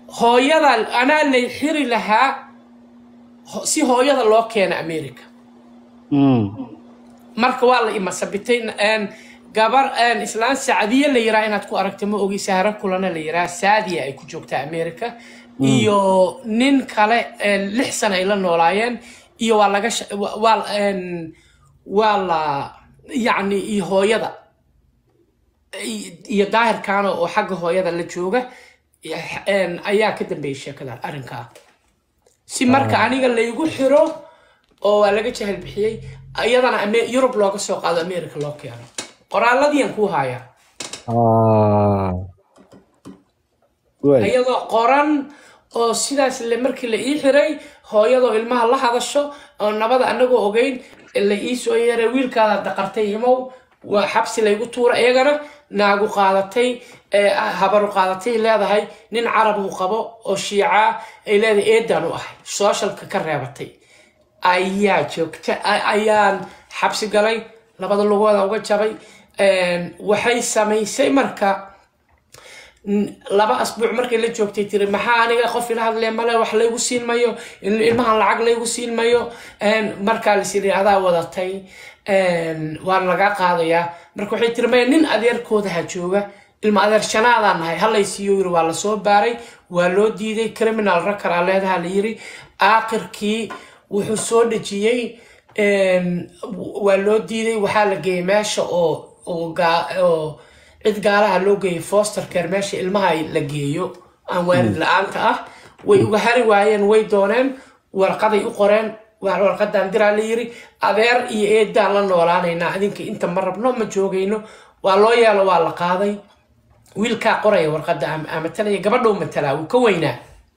hooyada anaa lay xiri lahaa ho- si hooyada loo keena america Mm. marka waa la imasabitay een, gabar een, islaan sacdiye la yiraa inaad ku aragta ma ogi sahro kulana la yiraa saadiya ay ku joogtaa america iyo nin kale een, lix sana ay la noolaayeen iyo waa laga sha- wa- waa een, waa la yacni iyo hooyada i- iyo daahirkaana oo xagga hooyada la jooga een, ayaa ka dambeeyay sheekada arrinkaa si marka aniga laygu xiro oo waa laga jahal bixiyey iyadana Ame- yurub looga soo qaado america loo keeno qoraaladiian kuu hayaa Ah. Waay. iyadoo qoran oo sidaas le markii la ii xiray hooyadoo ilmaha la hadasho oo nabada anagoo ogeyn la ii soo yeeray wiilkaada daqartay imow waa xabsi laygu tuura iyagana naagu qaadatay ee, habaru qaadatay leedahay nin carab uu qabo oo shiica ay leedahay eedan u ahay sooshalka ka reebatay ayaa joogta a- ayaan xabsi galay labada lugooda uga jabay Een, waxay samaysay marka n- laba asbuuc markay la joogtay tiri maxaa aniga qof ila hadlee male wax laygu siin mayo il- ilmahan lacag laygu siin mayo Een, markaa lasiri adaa wadatay Een, waan laga qaadayaa marka waxay tiri maya nin adeerkooda ha jooga ilma adeer shanaadaan nahay halay siiyo yiri waa lasoo baaray waa loo diiday criminal rakaraa leedaha la yiri aakhirkii wuxuu soo dhejiyey Een, waa loo diiday waxaa la geeyey meesha oo oo gaa- oo cid gaalaha loo geeyey foster care meesha ilmaha la geeyo aan waalid la-aanta ah way uga hari waayeen way dooneen warqaday u qoreen waa warqadaan diraa la yiri adeer iyo eedaan la noolaanaynaa adinka inta ma rabno ma joogayno waa loo yeelo waa la qaaday wiilkaa qoraya warqadda ama- ama matalaya gabadhou matalaa wuu ka weynaa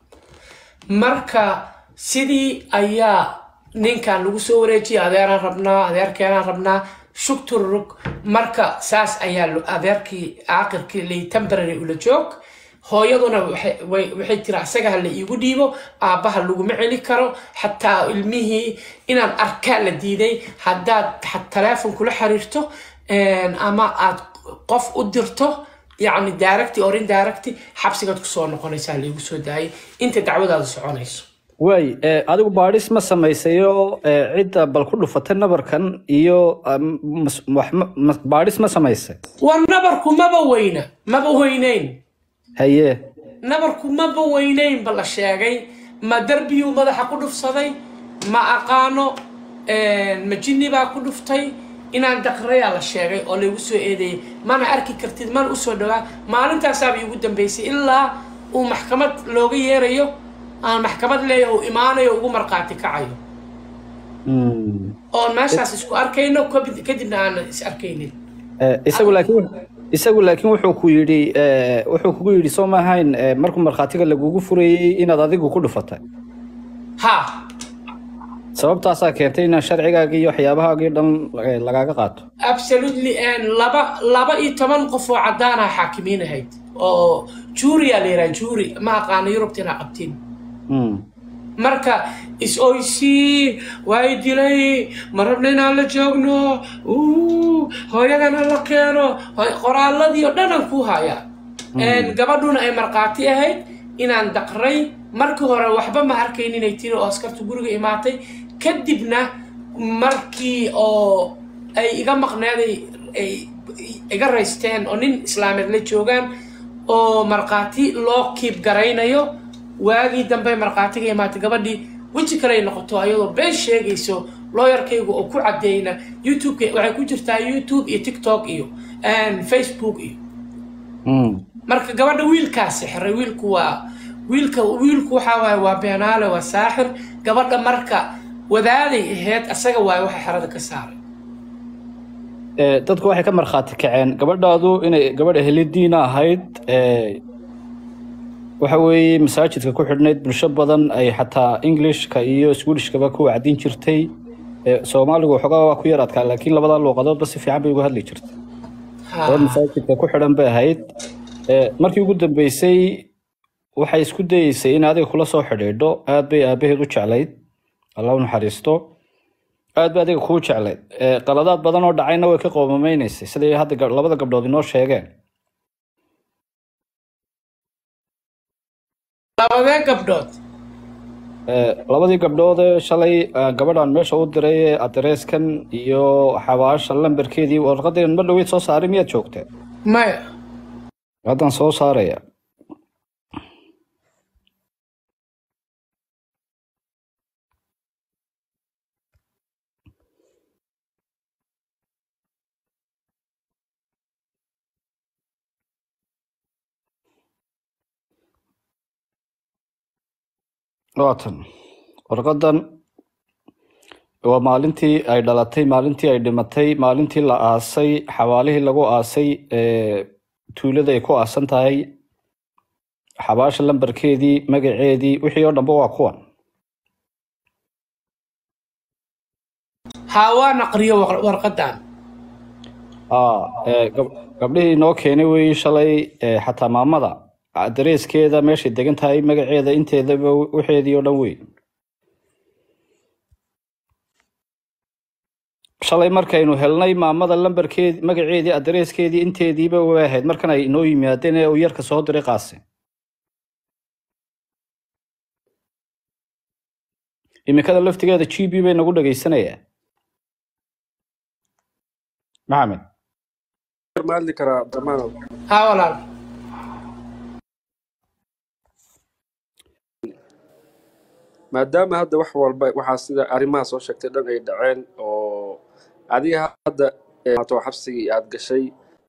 marka sidii ayaa ninkan lagu soo wareejiyay adeeraan rabnaa adeerkeenaan rabnaa shugtururug marka saas ayaa lo- adeerkii aakhirkii lay temporary ula joog hooyaduna waxay way- waxay tiri asaga ha la iigu dhiibo aabbaha laguma celi karo xataa ilmihii inaan arkaa la diiday haddaad xa- taleefon kula xiriirto een, ama aad qof u dirto yacni daaragti orin daaragti xabsigaad kusoo noqonaysaa laigu soo daayay inta dacwadaada soconayso waay eh, adigu baadhis ma samaysayo eh, cidda bal ku dhufatay nabarkan iyo um, mas- wax ma- mas- baadhis ma samaysay waa nabarku maba weyna maba weynayn haye nabarku maba weynayn ba la sheegay ma darbiyuu madaxa ku dhufsaday ma aqaano een, ma jinni baa ku dhuftay inaan daqrayaa la sheegay oo laygu soo eedeeyay mana arki kartid mana usoo dhawaa maalintaasaaba iigu dambeysay ilaa uu maxkamad looga yeerayo aan maxkamad leeyahay uu imaanayo ugu markhaati kacayo Mm. oon meeshaas isku arkayno kabid- kadibna aanan is arkaynin Eh, isagu laakiin isagu laakiin wuxuu ku yidhi eh, wuxuu kugu yidhi soo maahayn eh, markuu markhaatiga lagugu furayey inaad adigu ku dhufatay ha sababtaasaa keentay inaan sharcigaagii iyo waxyaabahaagii dhan eh, lagaaga qaato absolutely and laba laba iyo toban qof oo cadaan ah xaakimiin ahayd oo juurya la yidhaha juuri ma aqaano yurubta inaa qabtiin Mm. marka is-oysii waa i dilay ma rabna inaan la joogno uu, hooyadana la keeno Hooy- qoraaladii oo dhan aan ku hayaa Een, gabadhuna ay markhaati ahayd inaan daqray markii hore waxba ma arkayn inay tiri oo askartu guriga imaatay kadibna markii oo ay iga maqneeday ay iga raysteen oo nin islaameed la joogaan oo markhaati loo kiib garaynayo waagii dambe markhaatiga imaatay gabadhii weji kale ay noqoto ayadoo been sheegayso looyarkaygu oo ku cadeyna youtube waxay ku jirtaa youtube iyo tiktok iyo and facebook iyo Mm. marka gabadha wiilkaa sixiray wiilku waa wiilka wiilku waxaa waaye waa beenaale waa saaxir gabadha marka wadaaday ahayd asaga waaye waxa xerada ka saaray Eh, dadku waxay ka markhaati kaceen gabadhaadu inay gabadh ehlidiina ahayd eh, waxa weeye masaajidka ku xidhnayd bulsho badan ay xataa englishka iyo swedishkaba ku wacdin jirtay Eh, soomaaligu waxoogaa waa ku yar adkaa laakiin labada luuqadoodba si fiican bay uga hadli jirtay Ha. gabadh masaajidka ku xidhan bay ahayd Eh, markii ugu dambeysay waxay isku dayeysay in adiga kula soo xidhiidho aad bay aabaheed u jeclayd alla u naxariisto aad bay adiga kuu jeclayd Eh, qaladaad badan oo dhacayna way ka qoomameynaysay siday hadda gab- labada gabdhood inoo sheegeen labadee gabdhood Eh, labadii gabdhood ee shalay eh, gabadhan meesha u diray ee adreeskan iyo xabaasha lambarkeedii warqadeen ma dhaweyd soo saaray miyaad joogtee maya haddaan soo saaraya waatan warqadan waa maalintii ay dhalatay maalintii ay dhimatay maalintii la aasay xawaalihii lagu aasay ee tuulada ay ku aasan tahay xabaasha lambarkeedii magaceedii wixii oo dhanba waa kuwan haa waan aqriyo war- warqadan Aa, ee, gab- gabdhihii noo keenay weeye shalay ee, xataa maamada dareeskeeda meeshay degan tahay magaceeda inteedaba waxeedii oo dhan wey shalay markaynu helnay maamada lambarkeedi magaceedii adreeskeedii inteediiba way ahayd markan ay inoo yimaadeen ee uu yarka soo diray qaase imikada laftigeeda g b bay nagu dhagaysanayaa maxamed ma hadli karaa damaanow haa walaal maadaama hadda wax walba waxaa sida arrimaha soo sheegtay dhan ay dhaceen oo adiga hadda ee, maato xabsigii aad gashay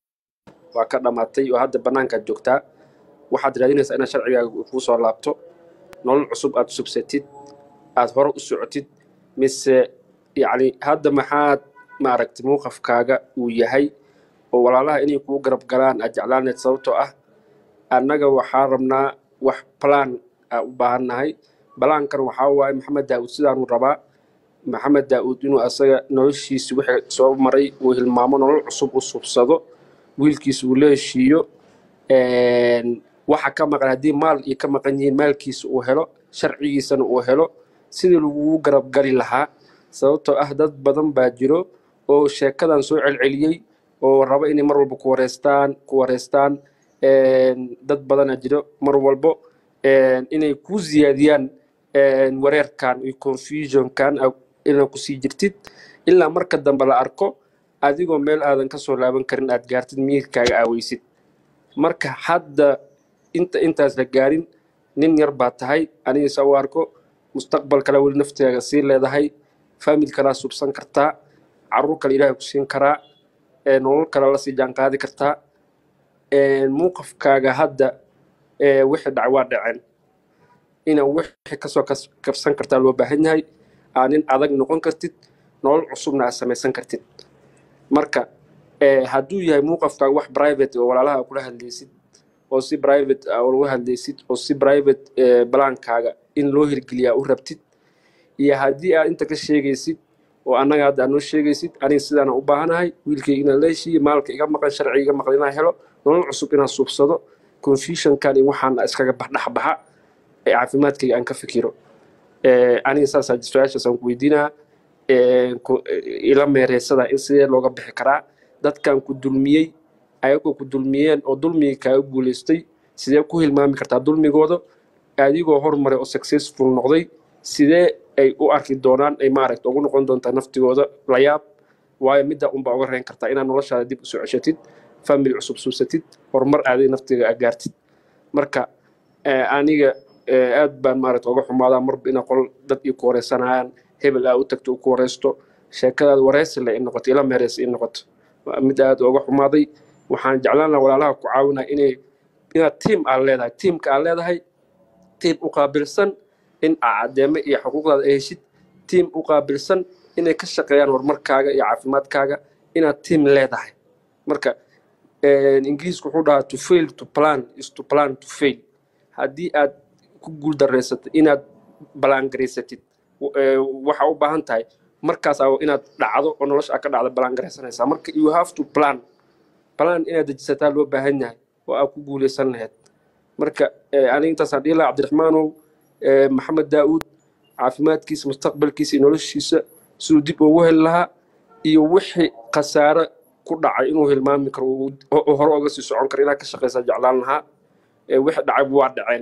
waa ka dhammaatay oo hadda bannaankaad joogtaa waxaad raadinaysaa inaad sharcigaaga kuu soo laabto nolol cusub aad subsatid aad hore u socotid mise yacni hadda maxaad maaragtay muuqafkaaga uu yahay oo walaalaha inay kuu garab galaan aad jeclaanayd sababtoo ah annaga waxaa rabnaa wax plan aa u baahannahay balaankan waxaa waaye maxamed daa'uud sidaanuu rabaa maxamed daa'uud inuu asaga noloshiisi wixii soo maray uu hilmaamo nolol cusub u subsado wiilkiisa uu la heshiiyo een, waxa ka maqan haddii maal iyo ka maqan yihiin maalkiisa uu helo sharcigiisana uu helo sidii lagugu garab gali lahaa sababtoo ah dad badan baa jiro oo sheekadan soo celceliyey oo raba inay mar walba ku wareystaan ku wareystaan een, dad badana jiro mar walbo een, inay ku ziyaadiyaan een, wareerkan iyo confusionkan a- inaad kusii jirtid ilaa marka dambe la arko adigoo meel aadan ka soo laaban karin aad gaartid miirkaaga aaweysid marka hadda inta intaas la gaarin nin yar baa tahay anigiisa u arko mustaqbal kale weli nafteega sii leedahay famil kalaa subsan kartaa caruur kale ilaahay ku siin karaa ee nolol kale la sii jaanqaadi kartaa ee muuqafkaaga hadda ee wixii dhac waa dhaceen ina wixii kasoo kas- kabsan kartaa loo baahan yahay aa nin adag noqon kartid nolol cusubna aad samaysan kartid marka eh, hadduu yahay muuqafkaaga wax private oo walaalaha aad kula hadlaysid oo si private ah uga hadlaysid oo si private eh, balaankaaga in loo hirgeliyaa u rabtid iyo haddii aad inta ka sheegaysid oo annaga hadda aad noo sheegaysid aniga sidaana u baahanahay wiilkayga inaan la heshiiyo maalka iga maqan sharciga iga maqan inaan helo nolol cusub inaan suubsado confusionkan iyo waxaan iskaga baxdhexbaxa ee caafimaadkayga aan ka fikiro Eh, aniga saasaa su-aashaas aan ku weydiinaa Eh, ku- eh, ila meereysada in sidee looga bixi karaa dadkan ku dulmiyey ayagoo ku dulmiyeen oo dulmigii kaaga guuleystay sidee ku hilmaami kartaa dulmigooda adigoo hormaray oo successful noqday sidee ay u arki doonaan ay maaragta ugu noqon doontaa naftigooda la yaab waayo midda unbaa uga reyn kartaa inaad noloshaada dib usoo ceshatid family cusub suubsatid horumar aaday naftiga aad gaartid marka eh, aniga eh, aad baan maaragta uga xumaadaa marba ina qol dad ii ku wareysanayaan hebel aa u tagto u ku wareysto sheekadaada wareysile in noqoto ila meereysa in noqoto waa mid aad uga xumaaday waxaan jeclaan lahaa walaalaha ku caawinaa inay inaad tiim aad leedahay tiimka aad leedahay tiim u qaabilsan in aa caddeeme iyo xuquuqdaada ay heshid tiim u qaabilsan inay ka shaqeeyaan horumarkaaga iyo caafimaadkaaga inaad tiim leedahay marka eh, ingiriisku wuxuu dhahaa to fail to plan is to plan to fail haddii aad ku guuldareysatid inaad balaangaraysatid eh, waxaa u baahan tahay markaas aa inaad dhacdo oo nolosha aad ka dhacdo balaangaraysanaysaa marka you have to plan plan inaad dejisataa loo baahan yahay oo aad ku guuleysan lahayd marka eh, aniga intaasaan dhihi lahaa cabdiraxmaanow eh, maxamed daa'uud caafimaadkiisa mustaqbalkiisa iyo noloshiisa siduu dib ugu heli lahaa iyo wixii khasaare ku dhacay inuu hilmaami karo uu- oo hore oga sii socon karo inaad ka shaqaysaa jeclaan lahaa Eh, wixii dhacay waa dhaceen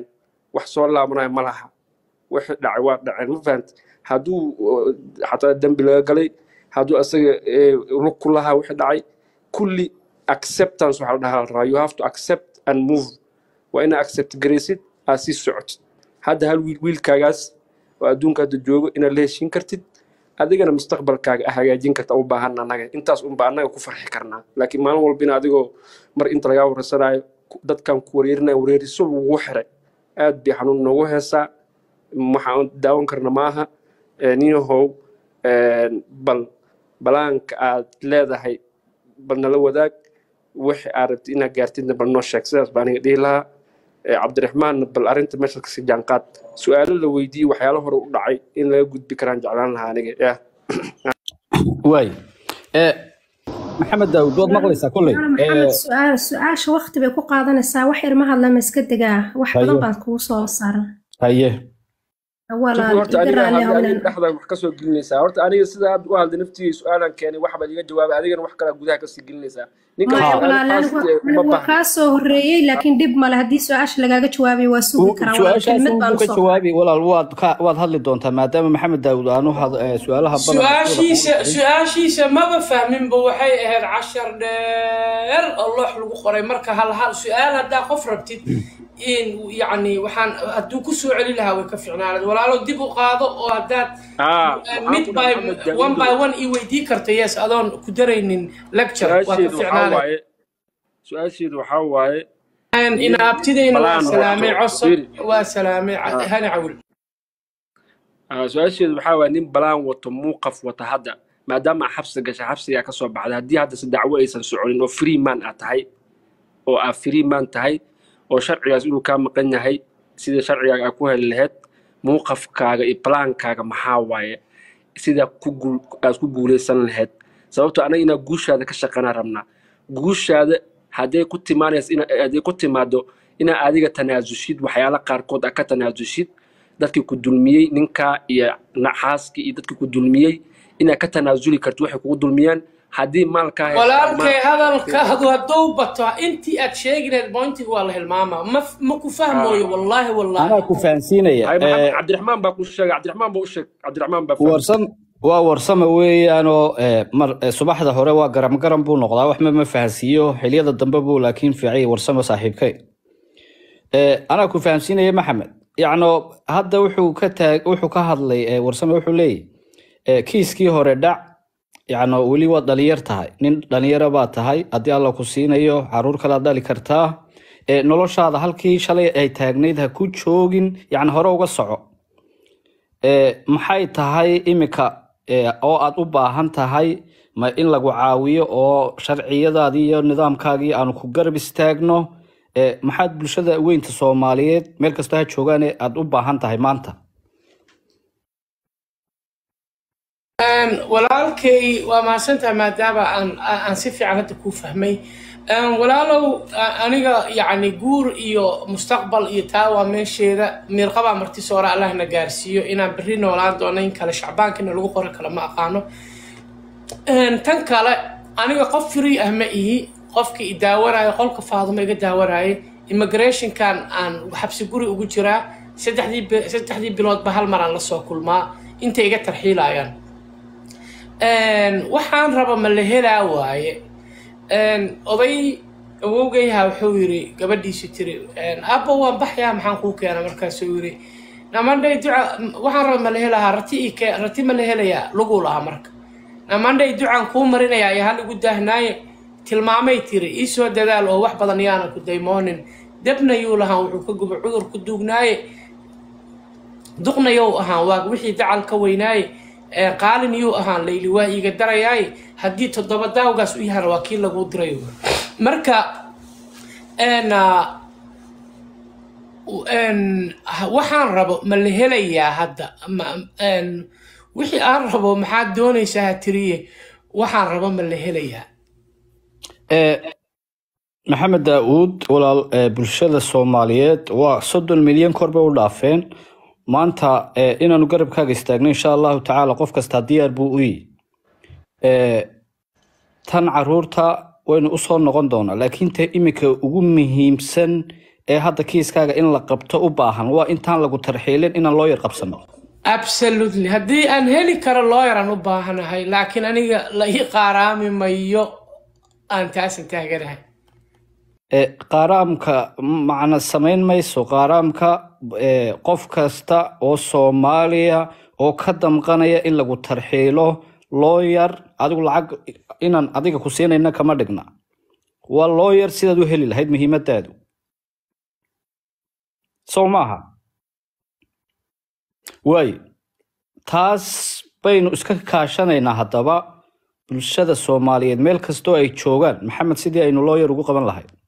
wax soo laabanayo ma laha wixii dhacay waa dhaceen ma fahant hadduu uh, xataa dembi laga galay hadduu asaga eh, lug ku lahaa wixii dhacay kulli acceptance waxaa la dhahaa la rabaa you have to accept and move waa inaa accept garaysid aad sii socotid hadda hal wiil wiilkaagaas oo adduunka hadda joogo inaad la heshiin kartid adigana mustaqbalkaaga ah hagaajin karta u baahan annaga intaas unba annaga ku farxi karnaa laakiin maalin walba in adigoo mar inta lagaa wareysanayo ku- dadkan ku wareerinaya wareeriso lagugu xiray aad bay xanuun noogu heesaa waxaan daawan karna maaha Eh, ninyahow eh, bal balaanka aad leedahay bal nala wadaag wixii aad rabtid inaad gaartidna bal noo sheeg sidaas baa aniga dhihi lahaa Eh, cabdiraxmaanna bal arrinta meesha kasii jaanqaad su-aalo la weydiiyey waxyaalo hore u dhacay in laga gudbi karaan jeclaan lahaa aniga yah waay Eh, maxamed daawud waad maqlaysaa kolley Walaal maxamed su-aal su-aasha waqti bay ku qaadanaysaa wax yar ma hadlama iska degaa wax badan haye baan kugu soo saaran haye shukri walaal horta iga aniga raalli hadda adiga howlan dhexda wax kasoo gelinaysaa horta aniga sida aad u hadlay naftigii su-aalan keenay wax baad iga jawaabay adigana wax kalaa gudaha kasii gelinaysaa ninkan maya ha su-aalo walaal fast anigu eh, uma anigu waa baahna kaa soo horreeyey laakiin dhib male haddii su-aasha lagaaga jawaabayo waa sugi karaa walaal su-aashaas kelimad uu baan ka usoo jawaabi walaal waad ka waad hadli doontaa maadaama maxamed daawud aanu had- eh, su-aalaha badan su-aashiisa su-aashiisa maba fahminba waxay ahayd cashar dheer oo loox lagu qoray marka hal hal su-aal haddaa qof rabtid in yacni waxaan hadduu ku soo celi lahaa way ka ficnaanad walaalo dib u qaado oo haddaad aa uh, waxaan mid ku by dhahay maxamed one by daawudow one ii weydii karta yes adoon ku daraynin lecture waa ka su-aasheedu waxaa ficnaanay waaye su-aasheedu waxaa waaye ina nin abtidayna waa balaan salaamay wato cosab firi waa salaamay Ah, hani cawil ah, su-aasheedu waxaa waaye nin balaan wato muuqaf wata hadda maadaama aa xabsi gashay xabsigaa ka soo baxday haddii hadda si dacwo aysan soconin oo free man aad tahay oo aad free man tahay oo sharcigaas inuu kaa maqan yahay sida sharcigaaga aad ku heli lahayd muuqafkaaga iyo balaankaaga maxaa waaye sida ku guul aad ku guuleysan lahayd sababtoo anaga inaa guushaada ka shaqanaa rabnaa guushaada hadday ku timaanaysa ina hadday ku timaado inaa adiga tanaasushid waxyaala qaarkood aad ka tanaasushid dadkii ku dulmiyey ninkaa iyo naxaaskii iyo dadkii ku dulmiyey inaad ka tanaasuli karto waxay kugu dulmiyaan haddii maalkaa haystaan walaalkay maal hadalkaadu hadduu bato intii aad sheegi lahayd bointiga waa la hilmaamaa ma ma ku fahmooyo ah wallaahi wallaahi anaa ku fahansiinaya hay maxamed Eh, cabdiraxmaan baa ku sheegay cabdiraxmaan baa u sheeg cabdiraxmaan baa fahamsan warsan waa warsame weeyaanoo eh, mar eh, subaxda hore waa garam garan buu noqdaa waxba ma fahansiiyo xiliyada dambe buu laakiin fiicay warsame saaxiibkay Eh, anaa ku fahamsiinaya maxamed yacno hadda wuxuu ka taag wuxuu ka hadlay eh, warsame wuxuu leeyahy eh, kiiskii hore dhac yacno weli waad dhalinyar tahay nin dhalinyaro baa tahay haddii alla ku siinayo caruur kalaad dhali kartaa Eh, noloshaada halkii shalay ay taagnayd ha ku joogin yacni hore uga soco Eh, maxay tahay imika eh, oo aad u baahan tahay ma in lagu caawiyo oo sharciyadaadii iyo nidaamkaagii aanu ku garab istaagno Eh, maxaad bulshada weynta soomaaliyeed meel kastoo ha joogaane aad u baahan tahay maanta Een, walaalkay waa mahadsantahay maadaama aan aan aan si fiican hadda kuu fahmay Een, walaalow a- aniga yacni guur iyo mustaqbal iyo taa waa meesheeda miirqabaa marti soore allahna gaarsiiyo inaan berri noolaan doono in kale shacbaankina lagu qori kale ma aqaano Een, tan kale aniga qof free ah ma ihi qofka i daawanayo qolka faadumo iga daawanaayo immigrationkan aan xabsi guri ugu jiraa saddexdii bi- saddexdii biloodba hal mar aan la soo kulmaa intay iga tarxiilayaan Een, waxaan raba ma la helaa waaye Een, oday awowgayha wuxuu yiri gabadhiisu tiri een, abba waan baxyaa maxaan kuu keena markaasuu yiri namandhay duca waxaan raba ma la helahaa rati ii kee rati ma la helayaa luguu lahaa marka namandhay ducaan kuu marinayaa iyo hal igu daahnaaye tilmaamay tiri ii soo dadaal oo wax badan yaana ku daymoonin debna yuu lahaa wuxuu ka guba cudur ku duugnaaye duqnayow ahaan waa wixii dacal ka weynaaye ee qaalin yuu ahaan layli waa iiga darayaaye haddii toddoba daawgaas u yahana waa kii laguu diray marka een, ah, een, waxaan rabo ma la helayaa hadda Ma- een, wixii aan rabo maxaad doonaysaa ha tiriye waxaan rabo ma la helayaa Eh, maxamed daauud walaal eh, bulshada soomaaliyeed waa soddon milyan kor bay u dhaafeen maanta eh, inaanu garabkaaga istaagno insha allahu tacaala qof kastaa diyaar buu u yihi Eh, tan caruurta waynu usoo noqon doonaa laakiin ta imika ugu muhiimsan ee hadda kiiskaaga in la qabto u baahan waa intaan lagu tarxiilin inaan loo yar qabsano absolutely haddii aan heli karo looyaran u baahanahay laakiin aniga la ii qaaraami mayo aan taasan taaganahay ee qaaraamka macna samayn mayso qaaraamka ee, qof kasta oo soomaaliya oo ka damqanaya in lagu tarxiilo looyar adigu lacag inaan adiga ku siinayna kama dhigna waa looyar sidaad u heli lahayd muhiimadaadu sow maaha waayo taas baynu iska kaashanaynaa haddaba bulshada soomaaliyeed meel kastoo ay joogaan maxamed sidii aynu looyar ugu qaban lahayd